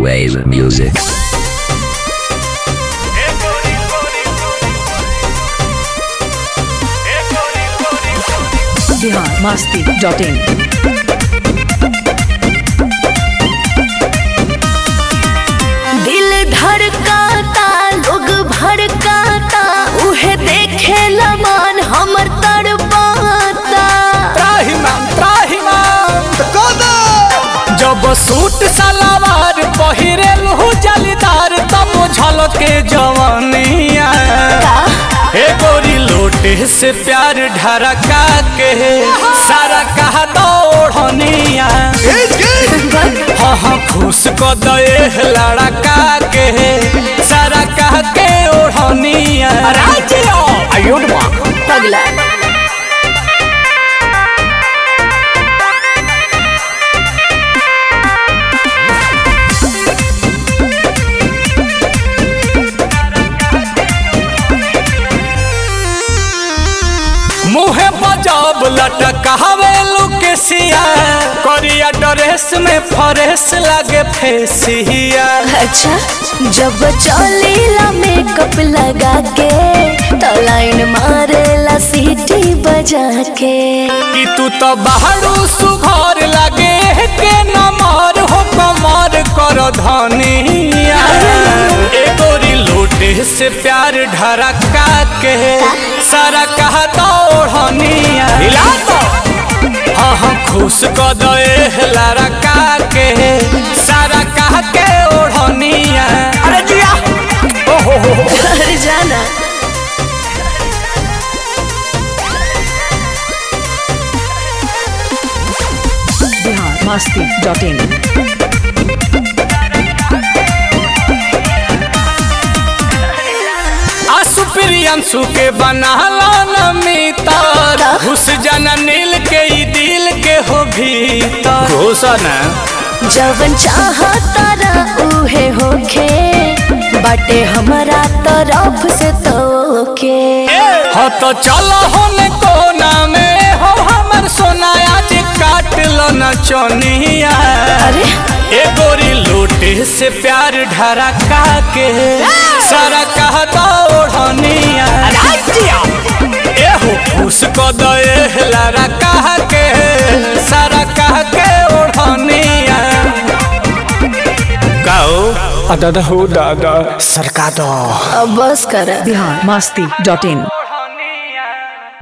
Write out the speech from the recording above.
wave music. Bihar Masti dot in दिल धड़काता लोग भड़काता उहे देखे लमान हमर तड़पाता त्राहिमाम त्राहिमाम जब सूट सलवार पहिरे लहू जलीदार तब झलके जवानिया हे गोरी लोटे से प्यार ढरका के सारा कहा दौड़निया हाँ हाँ खुश को दे लड़का के सारा कह के ओढ़निया पगला मुहे बजाब लटकावे लुकेसिया करिया ड्रेस में फरेस लागे फेसिया अच्छा जब चलेला मेकअप लगा के तो लाइन मारेला सीटी बजा के कि तू तो बाहरू सुघर लागे के नमर हो कमर कर धनिया ए गोरी लोटे से प्यार ढरका के सारा कहा दौड़निया हिला तो हाँ हाँ खुश क दे लड़का के सारा कह के ओढ़निया अरे जिया ओहो हो हो घर जाना बिहार मस्ती डॉट इन आसु प्रियंशु के बनाला नमितर घुस जाना नील के ई दिल के हो भीतर घोषण जवन चाहता रा उहे होखे बाटे हमारा तरफ से तोके हो तो चलो होने कोना में हो हमर सोनाया जे काट लो न चोनिया अरे ए गोरी लोटे से प्यार ढरका के सारा कहता ओढ़निया ए हो खुश को दे लारा कह के सारा कह के ओढ़निया गाओ दादा हो दादा सरका दो अब बस कर बिहार मस्ती डॉट इन